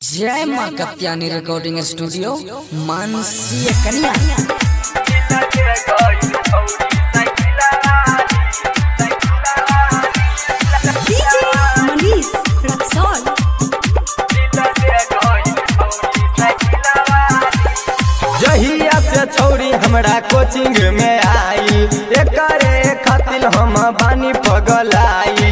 जय माँ Katyani recording studio Mansi कन्या DJ Manish Raxol. जहिया से छौरी हमरा कोचिंग में आई एकरे खातिर हम बानी पगलाई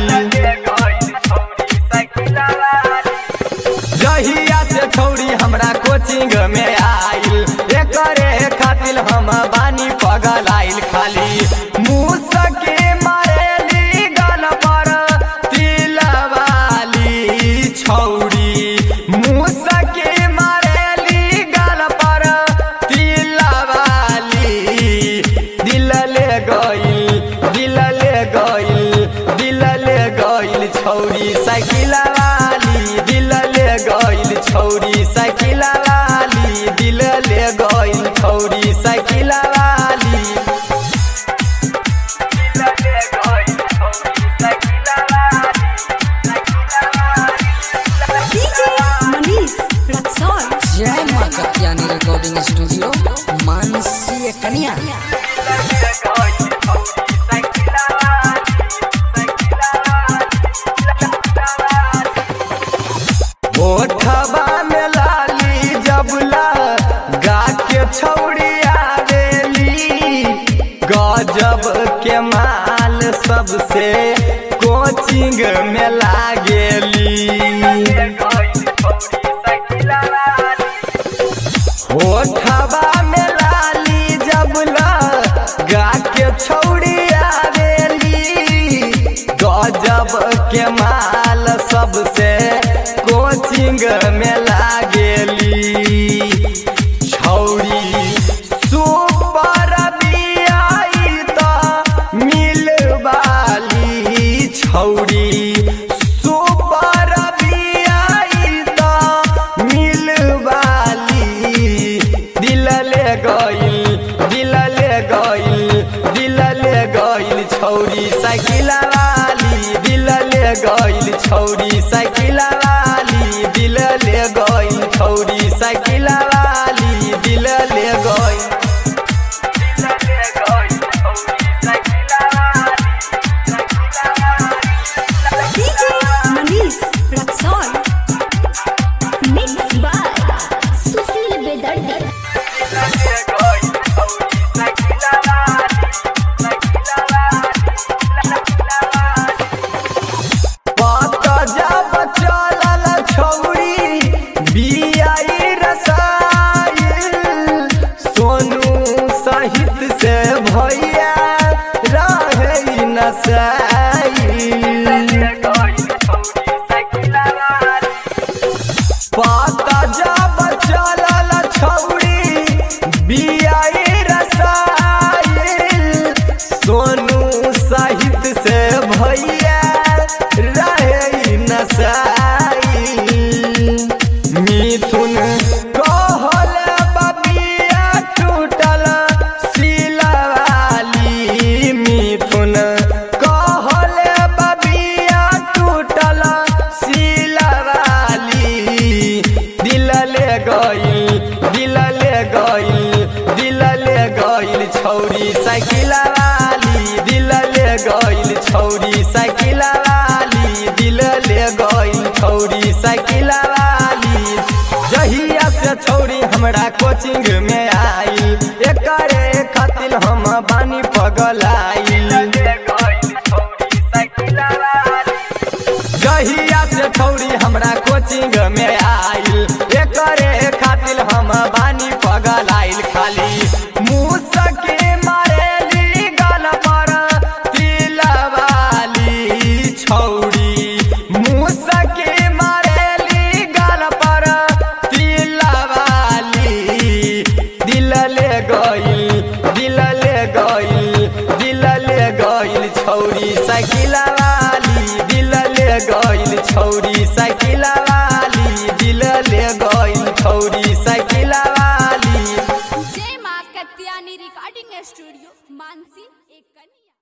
जहिया से छौरी हमरा कोचिंग में आई एकरे खातिर हम बानी पगलाइल खाली मुसके मारेली गल पर तिलवाली छौरी मुसके मारेली गल पर तिलवाली दिल ले गइल दिल ले गइल दिल ले गइल छौरी साइकिल वाली दिल ले गइल छौरी साइकिल वाली दिल ले गइल छौरी साइकिल वाली DJ Manish Raxol. जय माँ कत्यानी रिकॉर्डिंग स्टूडियो मानसी कन्या ओठबा में लाली जबला गा के छौड़ी आवेली गजब के माल सबसे कोचिंग में लागेली ओठबा में लाली जबला गा के छौड़ी आवेली गजब के माल सबसे कोचिंग में लागेली छौरी सुपर बियाई त मिलवाली छौरी सुपर बियाई त मिलवाली दिल ले गइल दिल ले गइल दिल ले गइल छौरी साइकिल वाली दिल ले गइल छौरी साइकिल वाली दिल ले गइल छौरी साइकिल वाली दिल ले गइल DJ Manish Raxol. Mixed by Sushil Bedardi. पत जब चलल छौरी बियाई रसाइल सोनू सहित से भैया रहे नसाइल पत जब चलल छौरी बियाई रसाइल सोनू सहित से भैया रहे नसाइल मिथुन कहल बबिया टूटल सिलवाली मिथुन कहल बबिया टूटल सिलवाली दिल ले गइल दिल ले गइल दिल ले गइल छौरी साइकिल वाली दिल ले गइल छौरी साइकिल वाली दिल ले गइल छौरी साइकिल वाली जहिया से छौरी हमरा कोचिंग में आई एकरे खातिर हम बानी पगलाइल जहिया से छौरी हमरा कोचिंग में आइल एकरे खातिर हम बानी पगलाइल खाली मुसके मारेली गल पर तिलवाली छौरी मुसके मारेली गल पर तिलवाली दिल ले गइल दिल ले गइल दिल ले गइल छौरी साइकिल वाली दिल ले गइल छौरी साइकिल वाली दिल ले गइल छौरी साइकिल वाली जय माँ कत्यानी रिकॉर्डिंग स्टूडियो मानसी